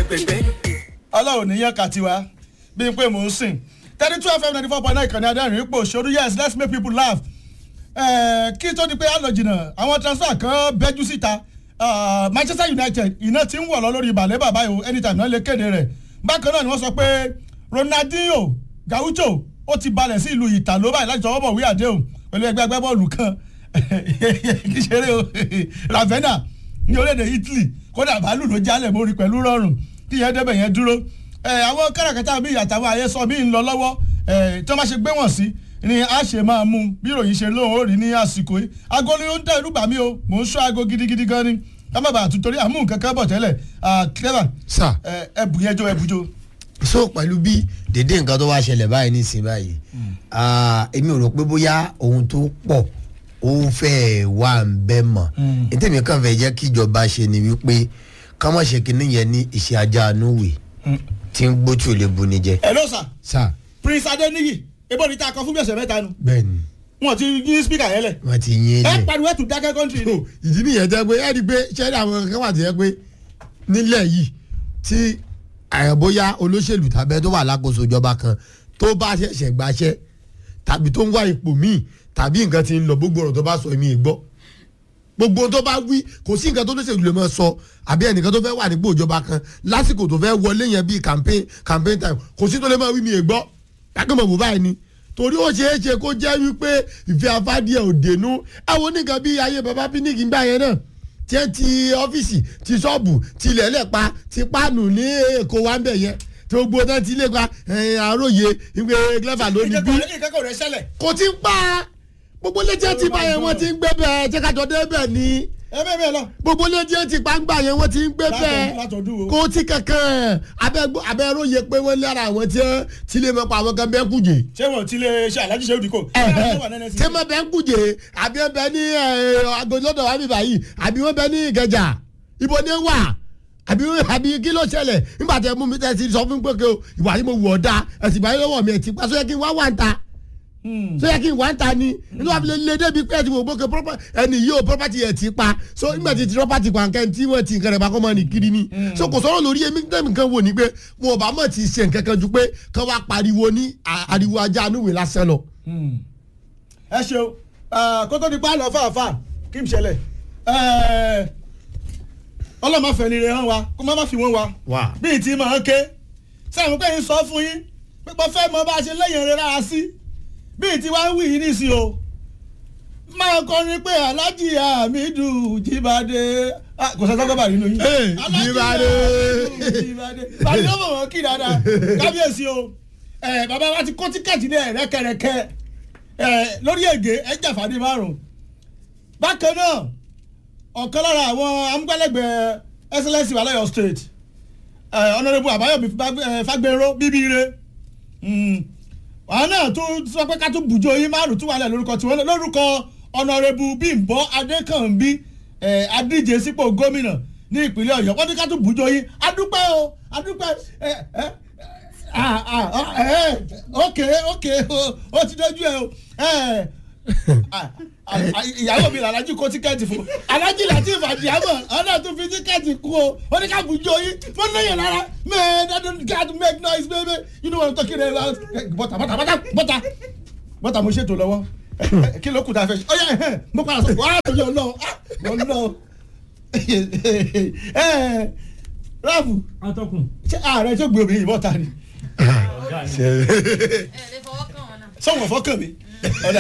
ọlọ́run níyàn kàtiwa bí n pé mò ń sìn thirty two fm ninety four point nine ìkànnì adẹ́rìn ipò òṣèlú yes let's make people laugh kí tó di pé á lọ jìnnà àwọn transfer kan bẹ́jú síta manchester united iná ti ń wọ̀ lọ lórí ìbàlẹ̀ bàbá yìí o anytime náà lè kéde rẹ̀ bákan náà ni wọ́n sọ pé ronaldinho gaucho ó ti balẹ̀ sí ìlú ìtàló báyìí láti tọwọ́ bọ̀ wí àdéhùn pẹ̀lú ẹgbẹ́ agbábọ́ọ̀lù kan kì í ṣeré o ravenna ní orílẹ̀-èdè italy kódà bàálù ló jálẹ̀ mórí pẹ̀lú rọrùn kí yẹn débẹ̀ yẹn dúró àwọn káràkátà bíi àtàwọn àyẹsọ bíi ń lọ lọ́wọ́ tí wọ́n bá ṣe gbé wọ̀n sí ni a ṣe máa mú bí ìròyìn ṣe lóhùn ó rí ní àsìkò yìí aago ni ó ń dá irú bà mí o mò ń ṣọ́ aago gidigidi gan ni kábàbà àtúntorí àmú nǹkan kan bọ̀ tẹ́lẹ̀ clever sà ẹbù yẹn jó ẹbù jó. so pẹ̀lú bí dédé nǹkan tó wá ṣẹlẹ̀ báyìí nísìnyí báyìí èmi ò rò pé bóyá ohun tó pọ̀ ó fẹ́ẹ̀ wà ń bẹ́ mọ̀ ètèmi kàn fẹ́ jẹ́ kí ìjọba ṣe ni wípé ká má ṣe kinní yẹn ní ìṣe ajá anúwì tí ń gbójú lè bu ni jẹ. ẹ ló sà sà prince adeniyi ebo ni ta kan fún bí ọ̀sẹ̀ mẹ́ta nu bẹ́ẹ̀ni wọn ti yí spíkà yẹn lẹ̀ wọ́n ti yín ẹ lẹ̀. pariwo ẹ̀ tún dákẹ́ kọ́ńtì ni. ìdí nìyẹn jẹ́ pé ẹ rí i pé ṣẹ́ni àwọn kankan wà tó yẹ pé nílẹ̀ yìí tí àyànbóyá olóṣèlú tàbí tó wà lákòóso ìjọba kan tó bá ṣẹ̀ṣẹ̀ gbaṣẹ́ tàbí tó ń wá ipò míì tàbí nǹkan ti ń lọ gbogbo ọ̀rọ̀ tó bá sọ èmi ì gbọ́ gbogbo ohun tó bá wí kò sí nǹkan tó lóṣèlú lè máa sọ àbí ẹnìkan tó fẹ́ wà nípò ìjọba kan lásìkò tó fẹ́ wọlé yẹn bíi campaign campaign time kò sí tó lè máa wí mi ì gbọ́ lágbèmọ̀ bò báyìí ni torí ó ṣeé ṣe kó jẹ́ wípé ìfẹ́ afádìẹ ò dénú àwọn oníkan bíi ayé baba píníkì ń gbà yẹn náà tí ẹ ti ọ́fíìsì ti ṣọ́ọ̀bù ti lẹ́lẹ́pa ti páànù ní èkó wa ń bẹ̀ yẹn tí gbogbo náà ti lé pa àròyé ìwé clever lónìí bí ìkẹ́kọ̀ọ́ rẹ̀ ṣẹlẹ̀ kò ti ń pa gbogbo létí ẹ ti bá yẹn wọ́n ti ń gbé bẹ́ẹ̀ tí kájọ dé bẹ́ẹ̀ ni ẹ bẹ́ẹ̀ bẹ́ẹ̀ lọ. gbogbo létí ẹ ti pa ń gbà yẹn wọ́n ti ń gbé bẹ́ẹ̀ látọ̀dún o. kò ti kankan abẹ́ròyè pé wọ́n lára àwọn tí wọ́n ti lè mọ̀ pa àwọn kan bẹ́ẹ̀ kùjẹ́ ṣé wọn ti lè ṣe alájí ṣe òdìkò. tí wọ́n bẹ́ẹ̀ kùjẹ́ àbí wọ́n bẹ́ẹ̀ ní agolódò wa bíbá yìí àbí wọ́n bẹ́ẹ̀ ní ìkẹjà ibo ni wà àbí àbí kí ló ṣẹlẹ̀ nígbà tí ẹ mú mi tẹ́ ti sọ fún pé kí o ìwà yìí mo wù ọ́ da ẹ̀sìn ìbáyé lọ́wọ́ mi ẹ̀ ti pa sóyẹ kí n wá wà ń ta sóyẹ kí n wà ń ta ni inú wa fi lè lé débi pé ẹ ti wò gbókè ẹni yìí o property ẹ̀ ti pa so nígbà tí ti property pa nǹkan tí wọ́n ti nǹkan rẹ̀ bá kọ́ mọ́ ni kiri ni so kò sọ̀rọ̀ lórí èmi tẹ́mi kan wò ní pé wọn ò bá mọ̀ ti ṣe nǹkan kan ju pé kán wá pariwo ní ariwo ajá anúwèé lásán lọ. ẹ ṣeun kó tó di pa àlọ́ fàáfàá kí n ṣẹlẹ̀ ọlọ́mọ fẹ̀lẹ̀ rẹ̀ hàn wa kó má má fi wọ́n wa wà bíi tí màá ké sẹ́yìn pé ń sọ fún yín pé mo fẹ́ mọ bá a ṣe lẹ́yìn rẹ̀ rárá sí bíi tí wàá wí yìí nísìn o máa kọrin pé alájì àmìdù jíbadé kò sọ́sọ́ gbọ́ bàrí nínú yín Hey, Alhaji Jíbádé. Àmìdù jíbadé bàrí ló mọ̀ wọ́n kí dáadáa kábíyèsí o ẹ bàbá wa ti kó tíkẹ́ẹ̀tì ní ẹ̀rẹ́kẹ̀rẹ́kẹ́ ẹ lórí ègé ẹ jàfàdé márùn bákan náà ọ̀kan lára àwọn amúgbálẹ́gbẹ̀ẹ́ excellence wàlẹ́yọ̀ state honourable àbáyọ̀mí fagbẹ́rọ́ bíbíire àwọn náà tún sọ pé ká tún bùjọ yín márùn tún wà lẹ̀ lórúkọ tiwọn náà lórúkọ honourable bímbọ adékànbí adíje sípò gómìnà ní ìpínlẹ̀ ọ̀yọ́ wọ́n ní ká tún bùjọ yín adúpẹ́ o adúpẹ́ ẹ ẹ ah ah ẹ ok ok ó ti dojú ẹ o ẹ ìyàwó mi làlájú kó tíkẹ́ẹ̀tì fún alájí latif àdìyàmọ̀ ọ̀nà tó fi tíkẹ́ẹ̀tì kú o ó ní ká bùjọ yín mo lóye lára man i don't get to make noise baby you know what i'm talking about bọ́tà bọ́tà bọ́tà bọ́tà bọ́tà mo ṣètò lọ́wọ́ kí ló kù tá a fẹ́ ṣe ọ̀yà ẹ̀hẹ́n mo padà sọ wàá yọ lọ yọ lọ ráàfù atọ́kùn. ṣé ààrẹ tó gbé obìnrin yìí bọ́ta ni ọ̀gá mi. ẹ lè fọwọ́ kàn wọn náà. sọ̀wọ́n fọ́kàn mi ọ̀dà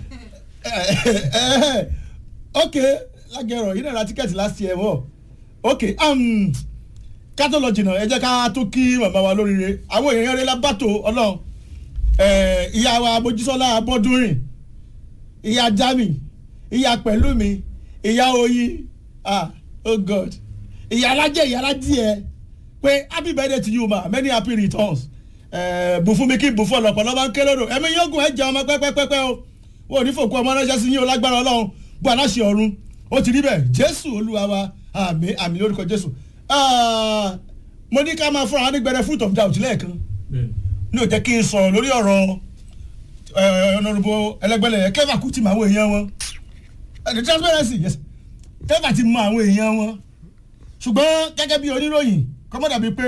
ok lágẹ̀rọ̀ yìí náà ra tíkẹ́ẹ̀tì last year wọ̀ ok um, ká tó lọ jìnnà ẹ jẹ́ ká tó kí màmá wa lóríire àwọn èèyàn rẹ̀ lábàtò ọlọ́run Eh, ìyá wa mojísọ́lá abọ́dúnrìn ìyá jami ìyá pẹ̀lúmi ìyá oyin ah oh god ìyá alájẹ ìyá alájẹ pé happy birthday to you ma many happy returns Eh, bù fún mi kí bù fún ọlọpàá lọ́ba ń ké lódò ẹ̀mí yógùn ẹ̀ jẹ́ ọmọ pẹ́pẹ́pẹ́ o wọn ò ní fòkú ọmọ ránṣẹ́ sí yín o lágbára ọlọ́run bó aláṣẹ ọ̀run ó ti rí bẹ́ẹ̀ jésù olúwa wa àmì àmì lórúkọ jésù Ah, mo ní ká máa fúnra wa ní gbẹrẹ fruit of doubt lẹ́ẹ̀kan ní ò jẹ́ kí n sọ̀rọ̀ lórí ọ̀rọ̀ ọ̀nàrúbọ ẹlẹgbẹ́lẹ̀ yẹn kẹfà kú ti mọ àwọn èèyàn wọn the transparency yes kẹfà ti mọ àwọn èèyàn wọn ṣùgbọ́n gẹ́gẹ́ bí oníròyìn kọ́mọ́ dàbí pé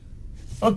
ok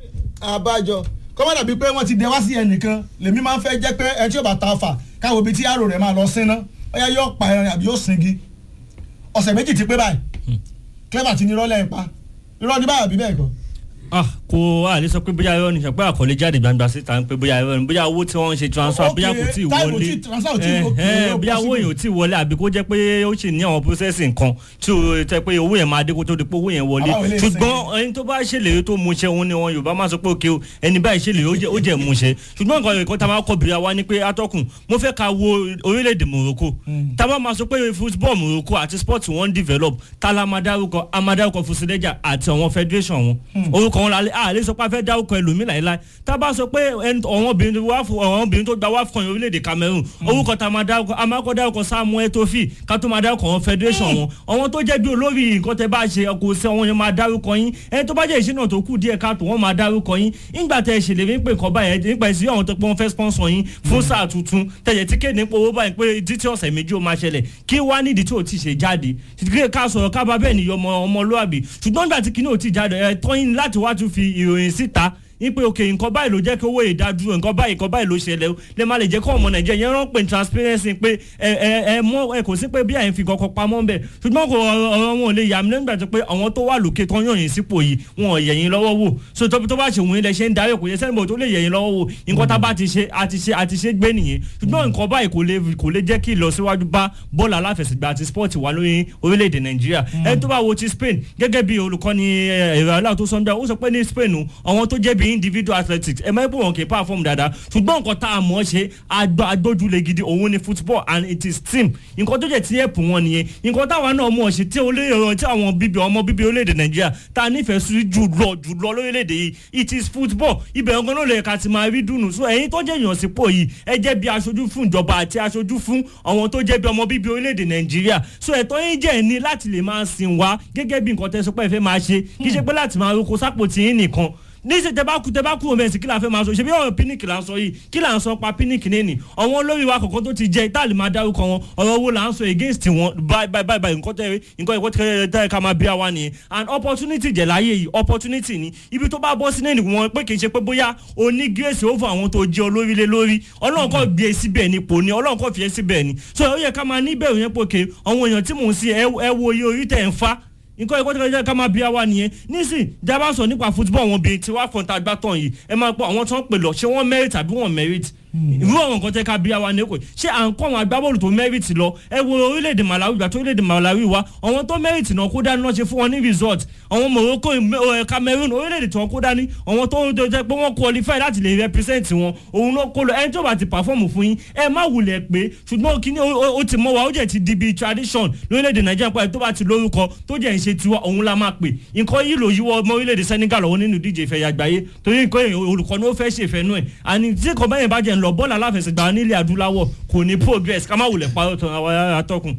àbájọ kọ́mọ́ dàbí pé wọ́n ti dẹ wá sí ẹnìkan lèmi máa ń fẹ́ jẹ́ pé ẹni tí yóò bá ta fà káwọn ibi tí àrò rẹ̀ máa lọ sínú ọ̀yá yóò pa ẹran àbí yóò singi ọ̀sẹ̀ méjì ti pé báyìí clever ti ní irọ́ lẹ́yìn pa irọ́ ní báyọ̀ bí bẹ́ẹ̀ kọ́ ah kò a lè sọ pé bóyá irọ́ ni sọ pé àkọlé jáde gbangba síta ń pé bóyá irọ́ ni bóyá owó tí wọ́n ń ṣe transfer Ok, bóyá kò tí ì time wọlé ò tí- transfer ò tí ì Eh, wọ- eh, kò bóyá owó possible. yẹn ò tí ì wọlé àbí kó jẹ́ pé ó sì ní àwọn processing kan tí ó tẹ́ pé owó yẹn máa dé kó tó di pé owó yẹn wọlé Àbáwọ̀ ilé ṣùgbọ́n ẹni tó bá ṣèlérí tó mú ṣe òun ni wọn Yorùbá máa sọ pé òkè o ẹni báyìí ṣèlérí ó jẹ́ ó jẹ́ mú ṣe ṣùgbọ́n nǹkan ẹ̀kọ́ tá a máa kọ́ bìrì wa ni pé atọ́kùn mo fẹ́ ka wo orílẹ̀-èdè Morocco tá a bá máa sọ pé football Morocco àti sport wọn develop tá a la máa dárúkọ a máa dárúkọ Fusileja àti àwọn federation wọn orúkọ wọn la a lè sọ pé a fẹ́ dárúkọ ẹlòmíì láìláì tá a bá sọ pé ẹni- àwọn obìnrin tó wá fún àwọn obìnrin tó gba wá fún orílẹ̀-èdè Cameroon orúkọ tá a máa dárúkọ a máa kọ́ dárúkọ Samuel Etofi ká tó máa dárúkọ àwọn federation wọn àwọn tó jẹ́ bí olórí nǹkan tẹ́ bá ṣe kò sí àwọn yẹn máa dárúkọ yín ẹni tó bá jẹ́ ìṣínà tó kù díẹ̀ káàtó wọ́n máa dárúkọ yín nígbà tẹ́ ẹ ṣèlérí pé nǹkan báyẹn nípa ìsí àwọn tó pé wọ́n fẹ́ sponsor yín fún sáà tuntun tẹ̀yẹ̀ tí kéde nípa owó báyìí pé títí ọ̀sẹ̀ méjì ó máa ṣẹlẹ̀ kí wá nídìí tí ò ti ṣe jáde kí ká sọ̀rọ̀ ká bá bẹ́ẹ̀ ni ọmọ ọmọlúwàbí ṣùgbọ́n nígbà tí kinní ò ti jáde ẹ̀ tọ́yìn láti wá tún fi ìròyìn síta ipe òkè nǹkan báyìí ló jẹ́ kí owó ìdádúró nǹkan báyìí nǹkan báyìí ló ṣẹlẹ̀ o lè má lè jẹ́ kó ọmọ nàìjíríà yẹn rán pé transparency pé ẹ ẹ ẹ mọ ẹ kò sí pé bí àyìn fi kọkọ pamọ́ ń bẹ̀ ṣùgbọ́n kò ọ̀rọ̀ ọ̀rọ̀ wọn ò lè yà mí lẹ́nu gbàtọ́ pé àwọn tó wà lókè tó ń yàn yín sípò yìí wọn ò yẹ̀yìn lọ́wọ́ wò so tó tó bá ṣe òun ilẹ̀ ṣe ń darí kò yẹ sẹ́ni bò tó lè yẹ̀yìn lọ́wọ́ wò nǹkan tá a bá ti ṣe àti ṣe àti ṣe gbé nìyẹn ṣùgbọ́n nǹkan báyìí kò lè kò lè jẹ́ kí ìlọsíwájú bá bọ́ọ̀lù aláfẹsẹ̀gbá àti sport wà lórí orílẹ̀-èdè nàìjíríà ẹni tó bá wo ti spain gẹ́gẹ́ bí olùkọ́ni ẹ̀rọ aláwọ̀ tó sọ́njà ó sọ pé ní spain o, àwọn tó jẹ́ bí individual athletics ẹ máa ń pè wọ́n kì í perform dáadáa ṣùgbọ́n nǹkan tá a mọ̀ ọ́ ṣe agbá- agbójúlé gidi òun ni football and it is team nǹkan tó jẹ́ tí ẹ̀pù wọn nìyẹn nǹkan táwa náà mọ̀ ọ́ ṣe tí olóyè tí àwọn bíbí ọmọ bíbí orílẹ̀-èdè nàìjíríà tá a nífẹ̀ẹ́ sí jù lọ jù lọ lórílẹ̀-èdè yìí it is football ibẹ̀ ọ̀gán ló lè ka ti máa rí dùnú so ẹ̀yin tó jẹ́ èèyàn sípò yìí ẹ jẹ́ bí aṣojú fún ìjọba àti aṣojú fún àwọn tó jẹ́ bí ọmọ bíbí orílẹ̀-èdè nàìjíríà so ẹ̀tọ́ yín jẹ́ ní láti lè máa sìn wá gẹ́gẹ́ bí nǹkan tẹ́ sọ pé ẹ fẹ́ máa ṣe kì í ṣe pé láti máa roko sápò tí yín nìkan níṣẹ́ tẹ bá kú tẹ bá kú òmẹ́sì kí la fẹ́ máa sọ ṣe bí ọ̀rọ̀ píníkì là ń sọ yìí kí là ń sọ pa píníkì nẹ́ẹ̀nì àwọn olórí wa kọ̀ọ̀kan tó ti jẹ ìtàlì máa dárúkọ wọn ọ̀rọ̀ owó là ń sọ against wọn báyìí báyìí báyìí nǹkan tẹ nǹkan ìkọ́ tẹ tẹ ká máa bí wa nìyẹn and opportunity jẹ̀ láyé yìí opportunity ni ibi tó bá bọ́ sí nẹ́ẹ̀nì wọn pé kì í ṣe pé bóyá o ní grace over àwọn tó jẹ́ olórí lé lórí ọlọ́run kọ́ gbé e síbẹ̀ ni pò ní ọlọ́run kọ́ fi ẹ́ síbẹ̀ ni so ó yẹ ká máa níbẹ̀rù yẹn pòkè àwọn èèyàn tí mò ń sí ẹ ẹ wo iye orí tẹ̀ ń fa nǹkan ẹ̀kọ́ tó kọjá ká máa bí àwa nìyẹn nísìn jábá sọ nípa football wọn bíi tiwa fọ̀ǹtà gbàtàn yìí ẹ máa pọ̀ àwọn tó ń pè lọ ṣé wọ́n merit àbí wọ́n merit irú àwọn nǹkan tẹ́ ká bí àwa nìyẹn kò ṣé à ń kọ́ àwọn agbábọ́ọ̀lù tó merit lọ ẹ wo orílẹ̀-èdè Malawi ìgbà tó orílẹ̀-èdè Malawi wa àwọn tó merit náà kó dání náà ṣe fún wọn ní result àwọn Morocco eh, Cameroon orílẹ̀-èdè tí wọ́n kó dání àwọn tó ń jẹ́ pé wọ́n qualify láti lè represent wọn òun ló kó lọ ẹni tó bá ti perform fún yín ẹ má wulẹ̀ pé ṣùgbọ́n kíní ó- ó ó ti mọ́ wa ó jẹ́ ti di bíi tradition lórílẹ̀‐èdè nàìjíríà pé tó bá ti lórúkọ tó jẹ́ ìṣe tiwa òun la máa pè nǹkan yìí ló yíwọ́ ọmọ orílẹ̀‐èdè Senegal lọ́wọ́ nínú ìdíje ìfẹ̀yà àgbáyé torí nǹkan èèyàn olùkọ́ ni ó fẹ́ ṣe ìfẹ́nu ẹ̀ àní tí kò báyẹn bá jẹ́ ń lọ bọ́ọ̀lù aláfẹsẹ̀gbá nílẹ̀ adúláwọ̀ kò ní progress ká má wulẹ̀ parọ́ tán àwọn atọ́kùn.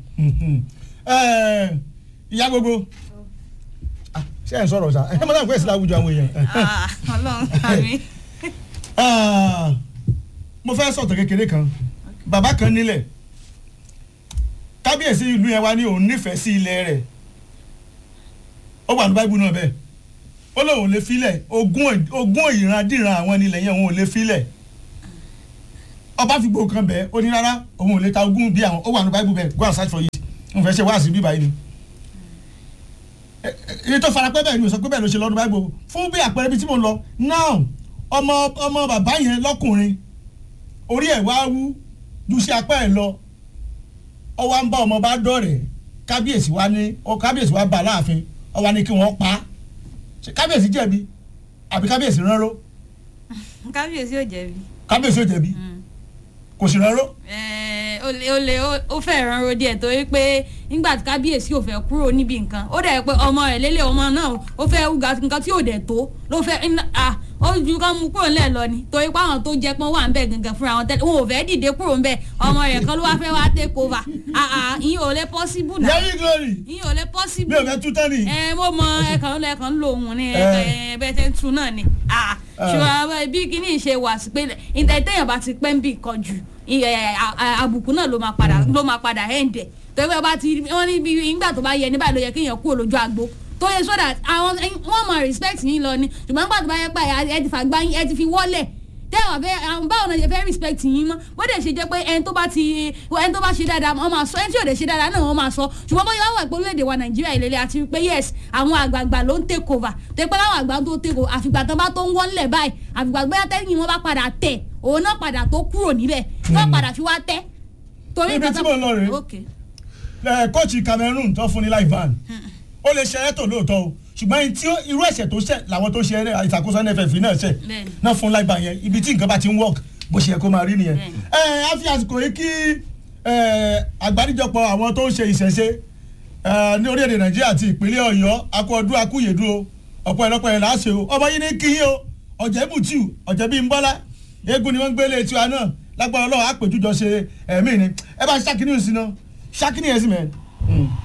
Ẹ, ìyá gbogbo Ah, ṣé ẹ̀ ń sọ̀rọ̀ sa ẹ mọ̀ náà pé èsì láwùjọ àwọn èèyàn. Ah, Ọlọ́run àmì. Ah, mo fẹ́ sọ̀tọ̀ kékeré kan bàbá kan nílẹ̀ kábíyèsí ìlú yẹn wá ní òun nífẹ̀ẹ́ sí ilẹ̀ rẹ̀ ó wà ní báíbù náà bẹ́ẹ̀ ó lóun ò lè filẹ̀ ogún ogún ìrandíran àwọn nílẹ̀ yẹn òun ò lè filẹ̀ ọba fi gbòó kan bẹ́ẹ̀ ó ní rárá òun ò lè ta ogún bí àwọn ó wà ní báíbù bẹ́ẹ̀ go and search for it n fẹ́ ṣe wáàsí bí báyìí ni èyí tó fara pẹ́ bẹ́ẹ̀ ni o sọ pé bẹ́ẹ̀ ló ṣe lọ́dún báíbù fún bí àpẹẹrẹ bí tí mo ń lọ now ọmọ ọmọ bàbá yẹn lọ́kùnrin orí ẹ̀ wá wú ju sí apá ẹ̀ lọ ọ wá ń bá ọmọ bá dọ̀rẹ̀ kábíyèsí wa ní ọ kábíyèsí wa bá láàfin ọ wá ní kí wọ́n pa á Ṣé kábíyèsí jẹ̀bi àbí kábíyèsí ránró kábíyèsí ò jẹ̀bi. kábíyèsí ò jẹ̀bi kò sì ránró Eh, ó lè ó lè ó- ó fẹ́ ránró díẹ̀ torí pé nígbà tí kábíyèsí ò fẹ́ kúrò níbi nǹkan ó dẹ̀ pé ọmọ rẹ̀ lélẹ̀ ọmọ náà ó fẹ́ wúga nǹkan tí ò dẹ̀ tó ló fẹ́ iná- ah, ó ju ká mú kúrò ńlẹ̀ lọ ni torí pé àwọn tó jẹ pọ́n wà ń bẹ̀ gangan fúnra wọn tẹ́lẹ̀ wọn ò fẹ́ dìde kúrò ń bẹ̀ ọmọ rẹ̀ kan ló wá fẹ́ wá take over Ah, ah, ìyẹn ò lè possible náà yẹ́rì glory ìyẹn ò lè mi possible ò fẹ́ tú tẹ́lẹ̀ ẹ mo mọ ẹkàn ló ẹkàn ń lo òun ní Eh. ẹ bẹ́ẹ̀ tẹ́ ń tu náà ni Ah, ṣùgbọ́n bí kíní ṣe wà sí pé ìtẹ̀tẹ̀yàn bá ti pẹ́ ń bì kan jù ẹ, a- a- àbùkù náà ló máa padà ló máa padà ẹ̀ǹdẹ̀ torí pé bá ti wọ́n ní bí ìgbà tó bá yẹ ní báyìí ló yẹ kéèyàn kúrò lójú agbo tó tó yẹ so that àwọn wọ́n máa respect yín lọ ni ṣùgbọ́n nígbà tó bá yẹ pé ẹ ti fàgbá yín ẹ ti fi wọ́lẹ̀ tẹ́wà fẹ́ àwọn báwo náà ṣe fẹ́ respect yín mọ́ bó dẹ̀ ṣe jẹ́ pé ẹni tó bá ti ẹni tó bá ṣe dáadáa wọ́n máa sọ ẹni tí ò dẹ̀ ṣe dáadáa náà wọ́n máa sọ ṣùgbọ́n bóyá wà pé orílẹ̀-èdè wa nàìjíríà ìlélẹ̀ àti pé yes àwọn àgbààgbà ló ń take over tó pé láwọn àgbà tó take over àfìgbà tán bá tó ń wọ́nlẹ̀ báyìí àfìgbà bóyá tẹ́yìn wọn bá padà tẹ̀ òun náà padà tó kúrò níbẹ̀ tó padà fi wá tẹ́ torí Ibi tí mò ń lọ rèé. Okay. ẹ kóòtù Cameroon tó fún ní live van ó lè ṣe ẹ̀tọ́ lóòótọ́ o ṣùgbọ́n ẹni tí ó- irú ẹ̀ṣẹ̀ tó ṣẹ̀ làwọn tó ṣe ẹ- ìṣàkóso NFF náà ṣẹ̀ Bẹ́ẹ̀ni. náà fún live van yẹn ibi tí nǹkan bá ti ń work bó ṣe yẹ kó máa rí nìyẹn. Bẹ́ẹ̀ni. ẹ á fi àsìkò yìí kí ẹ, àgbáríjọpọ̀ àwọn tó ń ṣe ìṣẹ̀ṣe ẹ, ní orílẹ̀-èdè Nàìjíríà àti ìpínlẹ̀ Ọ̀yọ́ akú ọdún akúyèdú o ọ̀pọ̀ ẹ̀lọ́pọ̀ ẹ̀ láṣẹ o ọmọ yìí ní kí yín o ọ̀jẹ̀ bùtù ọ̀jẹ̀ bíi ń bọ́lá eégún ni wọ́n ń gbélé tiwa náà lágbára Ọlọ́run àpèjújọ ṣe ẹ̀mí ni ẹ bá ṣàkíní òsínà ṣàkíní ẹ̀ sí mẹ́rin.